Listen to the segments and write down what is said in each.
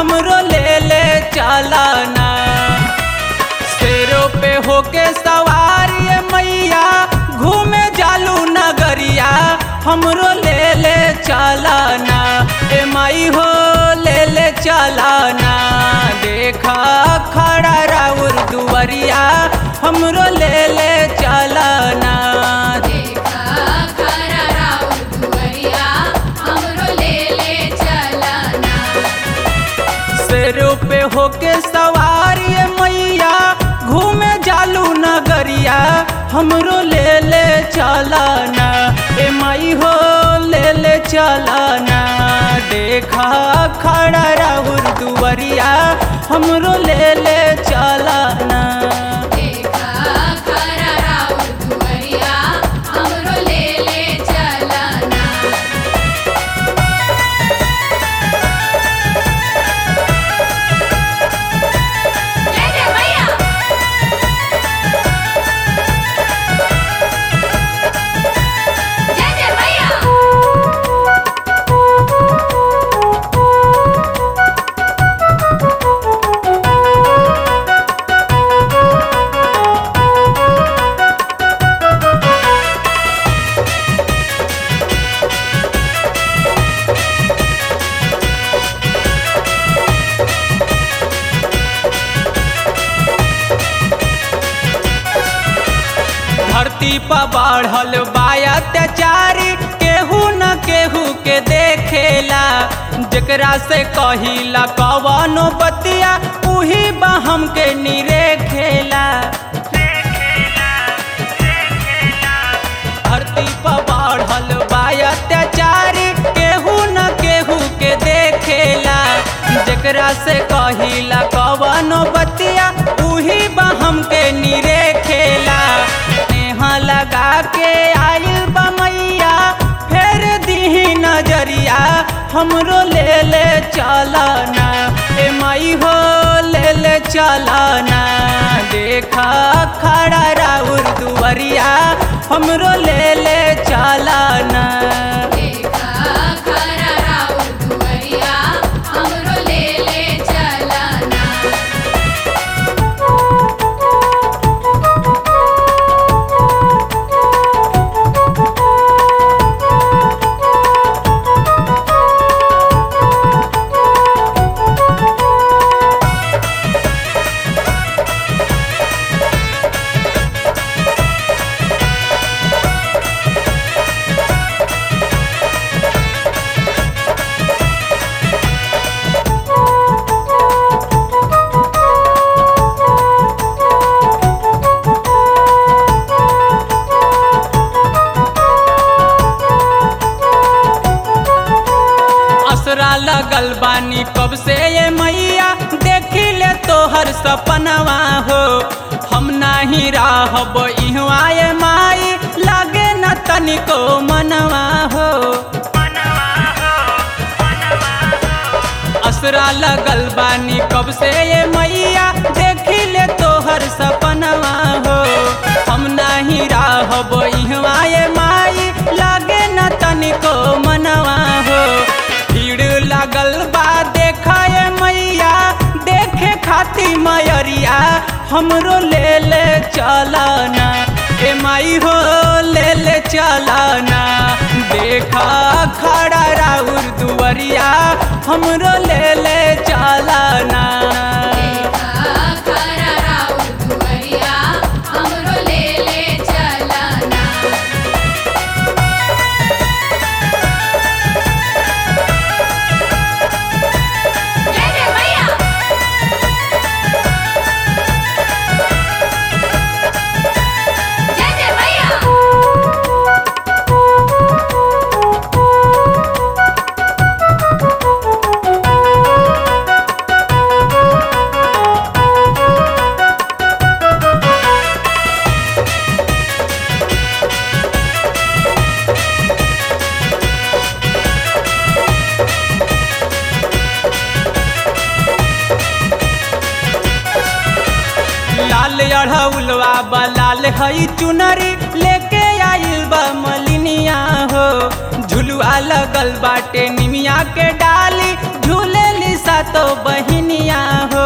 हमरो ले ले चलना शेरों पे होके सवार ये मैया घूमे जालू नगरिया हमरो ले ले चलना ए माई हो ले ले चलना देखा खड़ा राउर दुवरिया हमरो ले ले चलना देखा खरा राउर दुवरिया हमरो ले ले चलना शेरों पे होके सवार ये मैया घूमे जालू नगरिया हमरो ले ले चलना ए माई हो ले ले चलना देखा खड़ा राहुर दुवरिया हमरो ले ले चलना देखा खरा राउर दुवरिया हमरो ले ले चलना जय जय मैया जय जय मैया धरती पर बढ़ल बा अत्याचारी केहू न केहू के देखेला जेकरा से कहिला कवनो बतिया उही बा हमके निरे खेला धरती पर बढ़ल बा अत्याचारी केहू न केहू के देखेला जेकरा से कहिला कवनो बतिया उही बा हमके निरे खेला नेहा लगा के आइल बा मैया फेर दीही नजरिया हमरो ले ले चलना ए माई हो ले ले चलना देखा खड़ा राउर दुवरिया हमरो ले ले चलना देखा खरा राउर दुवरिया हमरो ले ले चलना असरा लगल बानी कब से ये मैया देखी ले तोहर सपनवा हो हम नाही रहब इहवा ये माई लागे न तनिको मनवा हो असरा लगल बानी कब से ये मैया देखी ले तोहर सपनवा हो हम नाही रहब इहवा ये माई लागे न तनिको मनवा हो भीड़ लगल बा देखा ये मैया देखे खाती मयरिया हमरो ले ले चलना ए माई हो ले ले चलना देखा खड़ा राउर दुवरिया हमरो ले ले चलना देखा खरा राउर दुवरिया हमरो ले ले चलना जय जय मैया जय जय मैया लाल अढ़ौलवा बा लाल हई चुनरी लेके आइल बा मलिनिया हो झुलुआ लगल बाटे निमिया के डाली झूलेली सातो बहिनिया हो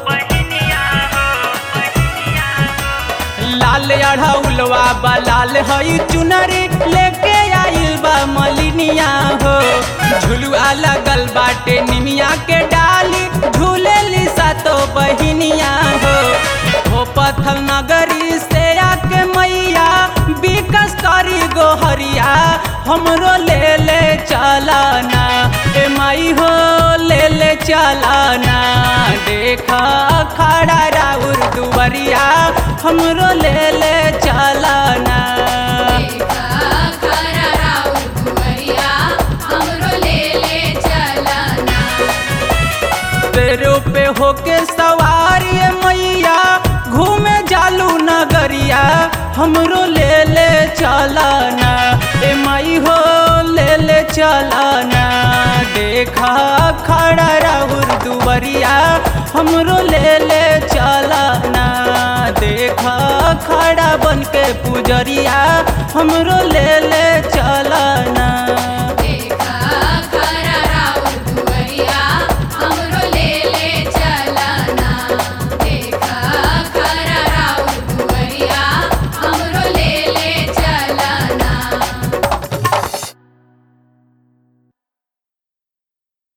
लाल अढ़ौलवा बा लाल हई चुनरी लेके आइल बा मलिनिया हो झुलुआ लगल बाटे निमिया के डाली झूलेली सातो बहिनिया हो हो पथल नगरी से आके मैया विकस करी गोहरिया हमरो ले ले चलाना ए माई हो ले ले चलाना देखा खड़ा राउर दुवरिया हमरो ले ले चलाना देखा खरा राउर दुवरिया हमरो ले ले चलना पेरो पे होके सवारी ए मैया घूमे जालू नगरिया हमरो ले ले चलाना ए माई हो ले ले चलाना देखा खड़ा राहुर दुवरिया हमरो ले ले चलाना देखा खड़ा बन के पुजरिया हमरो ले ले